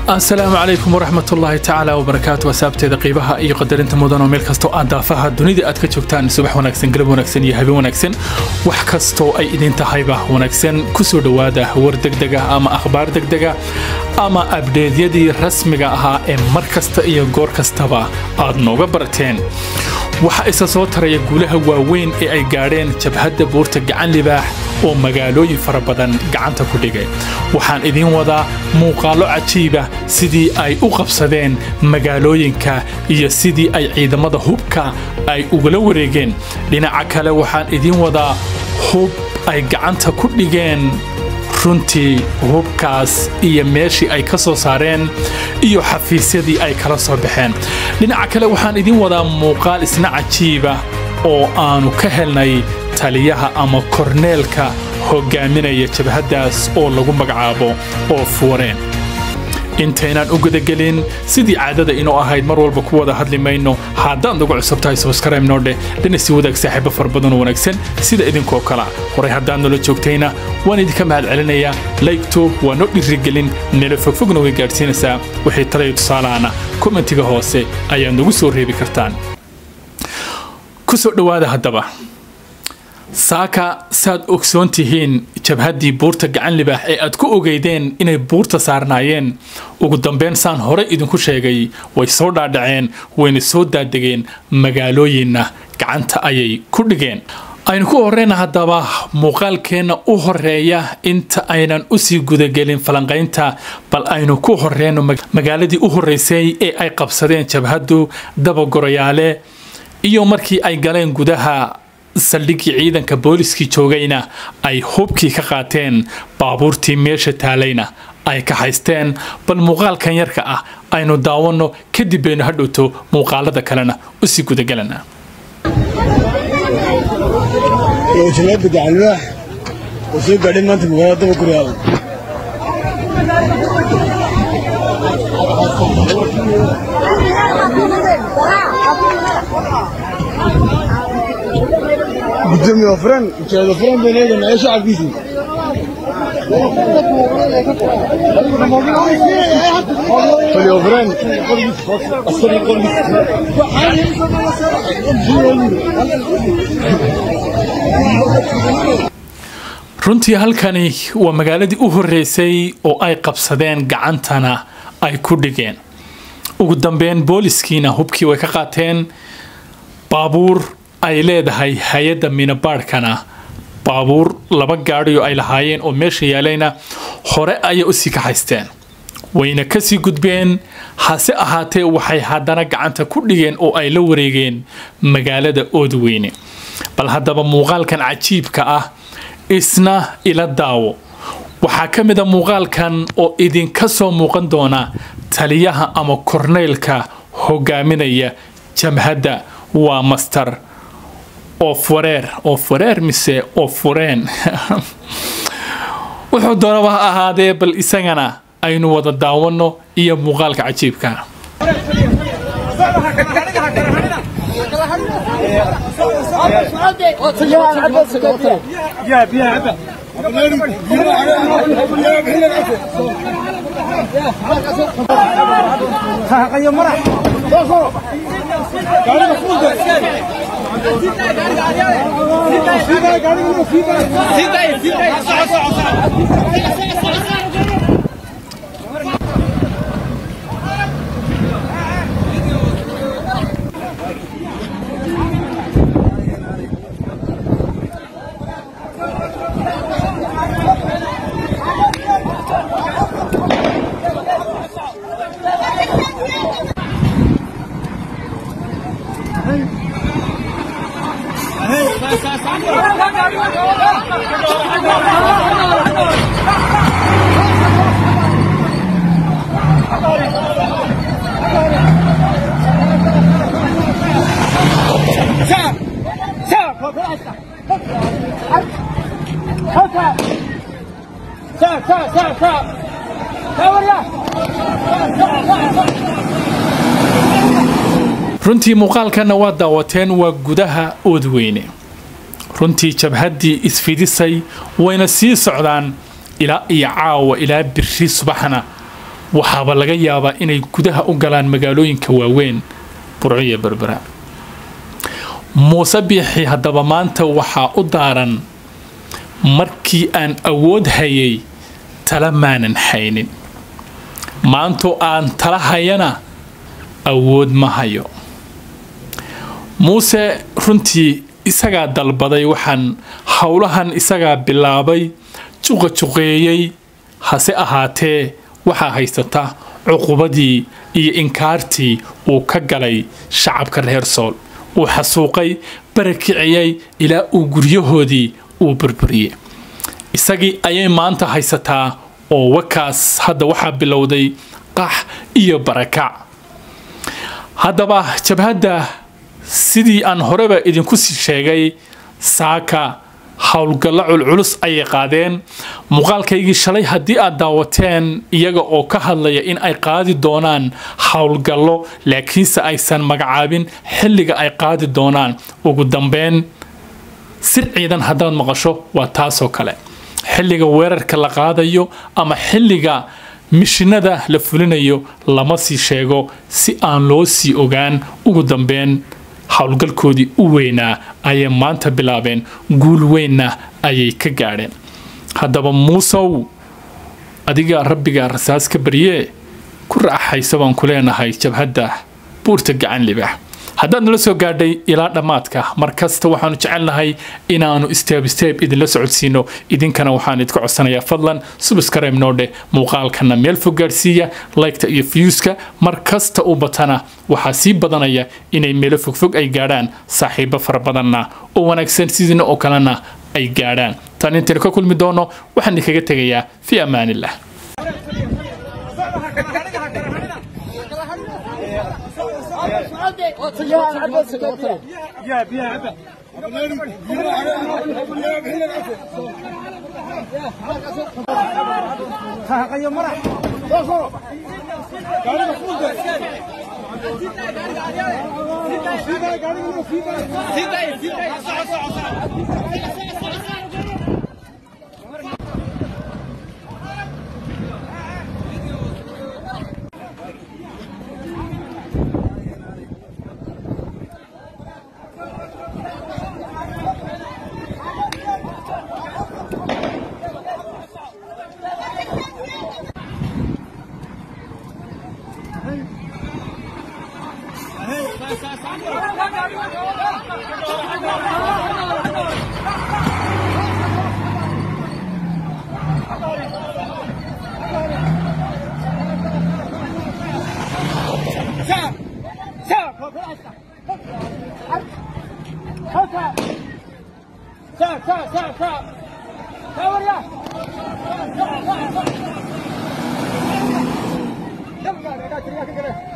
asalaamu calaykum waraxmat ullaahi tacaala wabarakaatu wasaabteeda qiibaha iyo qadarinta mudan oo meel kastoo aad daafaha dunida aad ka joogtaan subax wanaagsan galab wanaagsan iyo habeen wanaagsan wax kastoo ay idin tahayba wanaagsan kusoo dhowaada war degdega ama akhbaar degdega ama abdheedyadii rasmiga ahaa ee mar kasta iyo goor kastaba aad nooga barateen waxaa isa soo taraya guulaha waaweyn ee ay gaadheen jabhadda buurta gacan libaax oo magaalooyin fara badan gacanta ku dhigay waxaan idiin wadaa muuqaallo cajiiba sidii ay u qabsadeen magaalooyinka iyo sidii ay ciidamada hubka ay ugala wareegeen dhinaca kale waxaan idiin wadaa hub ay gacanta ku dhigeen runtii hubkaas iyo meeshii ay ka soo saareen iyo xafiisyadii ay kala soo baxeen dhinaca kale waxaan idiin wadaa muuqaal isna cajiiba oo aanu ka helnay taliyaha ama korneelka hogaaminaya jabhaddaas oo lagu magacaabo oo fuureen intaynaan u gudagelin sidii caadada inoo ahayd mar walba ku wada hadli mayno haddaad nagu cusub tahay subscribe noo dheh dhina si wadaag saaxiibo fara badan oo wanaagsan sida idinkoo kala horay haddaad nala joogtayna waan idinka mahad celinayaa laygto waa noo dhirigelin meelo fogfogna way gaadhsiinaysaa wixii talayo tusaalaana kommentiga hoose ayaad nagu soo reebi kartaan ku soo dhowaada haddaba saaka saad ogsoon tihiin jabhaddii buurta gacan libaax ee aad ku ogeydeen inay buurta saarnaayeen ugu dambeyn saan hore idinku sheegay way soo dhaadhaceen wayna soo daadegeen magaalooyinna gacanta ayay ku dhigeen aynu ku horeyna haddaba muuqaalkeenna u horeeya inta aynan usii gudagelin falanqaynta bal aynu ku horeyno magaaladii u horeysay ee ay qabsadeen jabhaddu dabagoroyaale iyo markii ay galeen gudaha saldhiggii ciidanka booliskii joogayna ay hubkii ka qaateen baabuurtii meesha taalayna ay ka haysteen bal muuqaalkan yarka ah aynu daawanno kadib baynu hadhowto muuqaalada kalena usii gudagelana janaada gacanlibaax oo soo gaadhay maanta magaalada daba guryaada gudoomiye ofraan ujeedo furan bay leedahay macee shacabkiisii fali ofraan asari runtii halkani waa magaaladii u horeysay oo ay qabsadeen gacantana ay ku dhigeen ugu dambeyn booliskiina hubkii way ka qaateen baabuur ay leedahay hay-adda minabaadhkana baabuur laba gaadhiyo ay lahaayeen oo meesha yaalayna hore ayay usii ka haysteen wayna kasii gudbeen hase ahaatee waxay haddana gacanta ku dhigeen oo ay la wareegeen magaalada oodweyne bal haddaba muuqaalkan cajiibka ah isna ila daawo waxaa ka mid a muuqaalkan oo idinka soo muuqan doona taliyaha ama korneylka hogaaminaya jamhadda waa master of wareer of wareer mise of wareen wuxuu doonaba ha ahaadee bal isagana aynu wada daawanno iyo muuqaalka cajiibka runtii muuqaalkanna waa daawateen waa gudaha oodweyne runtii jabhaddii isfidisay wayna sii socdaan ilaa iyo caawa ilaa biri subaxna waxaaba laga yaabaa inay gudaha u galaan magaalooyinka waaweyn burco iyo berbera muuse biixi haddaba maanta waxaa u daaran markii aan awood hayay tala maanan haynin maantoo aan tala hayana awood ma hayo muuse runtii isagaa dalbaday waxaan howlahan isagaa bilaabay juqajuqeeyey hase ahaatee waxaa haysata cuqubadii iyo inkaartii uu ka galay shacabka reer sool uu xasuuqay barakiciyey ilaa uu guryahoodii uu burburiyey isagii ayay maanta haysataa oo wakaas hadda waxaa bilowday qax iyo barakac haddaba jabhadda sidii aan horeba idinku sii sheegay saaka howlgallo culculus ayay qaadeen muuqaalkaygii shalay haddii aad daawateen iyaga oo ka hadlaya in ay qaadi doonaan howlgallo laakiinse aysan magacaabin xilliga ay qaadi doonaan ugu dambeyn sir ciidan haddaad maqasho waa taasoo kale xilliga weerarka la qaadayo ama xilliga mishinada la fulinayo lama sii sheego si aan loo sii ogaan ugu dambeyn howlgalkoodii u weynaa ayay maanta bilaabeen guul weynna ayay ka gaadheen haddaba muusow adigaa rabbigaa rasaas ka baryee ku raaxaysa baan ku leenahay jabhadda buurta gacan libaax haddaad nala soo gaadhay ilaa dhammaadka mar kasta waxaanu jecelnahay inaannu steeb steeb idinla socodsiino idinkana waxaan idinka codsanayaa fadlan subscribe noodhe muuqaalkana meel fog gaadhsiiya laygta iyo fiyuuska mar kasta u batana waxaa sii badanaya inay meelo fogfog ay gaadhaan saaxiibo fara badanna oo wanaagsan sidiina oo kalena ay gaadhaan tan intaynu ka kulmi doono waxaan idinkaga tegayaa fii ammaanillah Come on, I got you.